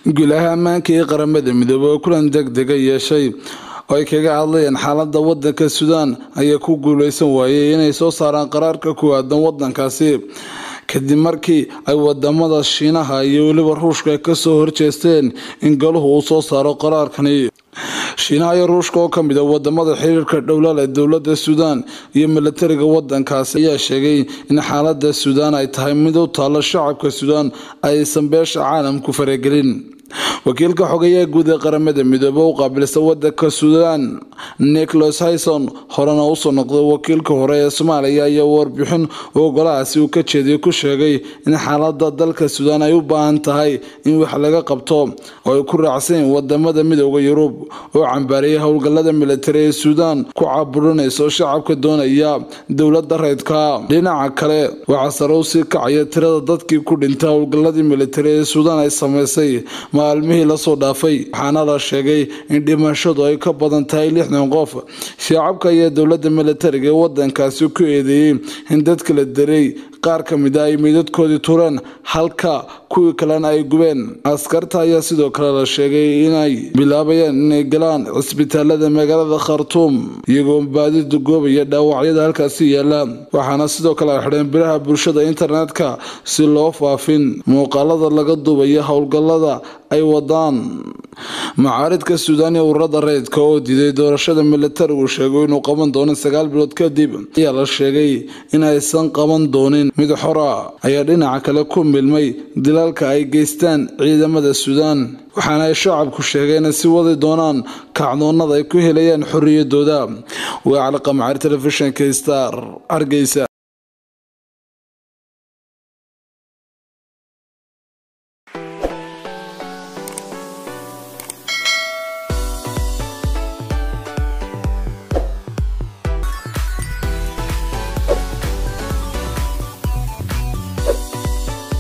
gulaha ammaanka ee qaramada midoobey oo kulan deg dega yeeshay oo ay kaga hadlayeen xaalada wadanka suudaan ayaa ku guuleysan waayey inay soo saaraan qaraarka ku aadan wadankaasi kadib markii ay wadamada shiinaha iyo weliba ruushka kasoo horjeesteen in galuhu uu soo saaro qaraarkani shiinaha iyo ruushka oo kamid a wadamada xiriirka dhowlaal ee dowlada suudaan iyo milatariga wadankaasi ayaa sheegay in xaalada suudaan ay tahay mid u taalo shacabka suudaan aysan beesha caalamku faragelin wakiilka xogeyaha guud ee qaramada midoobe u qaabilsan wadanka suudaan nicholas hyson horena usoo noqday wakiilka hore ee soomaaliya ayaa warbixin ogolahaasi uu ka jeediyay ku sheegay in xaalada dalka suudaan ay u baahan tahay in wax laga qabto oo ay ku raacsan wadamada midooda yurub oo cambaariyay howlgalada militari ee suudaan ku caburinayso shacabka doonaya dowlada reydka dhinaca kale waxaa sare u sii kacaya tirada dadkii ku dhintay howlgaladii militari ee suudaan ay sameysay maalmihii lasoo dhaafay waxaana la sheegay in dhimashadu ay ka badan tahay lixdan qof shacabka ayaa dowlada militariga ee wadankaasi ku eedeeyey in dadka la daray qaar ka mid a ay meydadkoodii tureen halka kuwii kalena ay gubeen askarta ayaa sidoo kale la sheegay inay bilaabayaan inay galaan cisbitaalada magaalada khartuum iyagoo baadida goobaya dhaawacyada halkaasi yaala waxaana sidoo kale ay xidheen biraha bulshada internetka si loo faafin muuqaalada laga duubaya howlgalada ay wadaan macaaridka suudaan iyo ururada rayidka oo diiday doorashada militarigu sheegay inuu qaban doono sagaal bilood kadib ayaa la sheegay in aysan qaban doonin mid xora ayaa dhinaca kale ku milmay dilaalka ay geystaan ciidamada suudaan waxaana ay shacabku sheegeen inay si wadi doonaan kacdoonada ay ku helayaan xoriyadooda waa caliqamacari telefishinka star hargeysa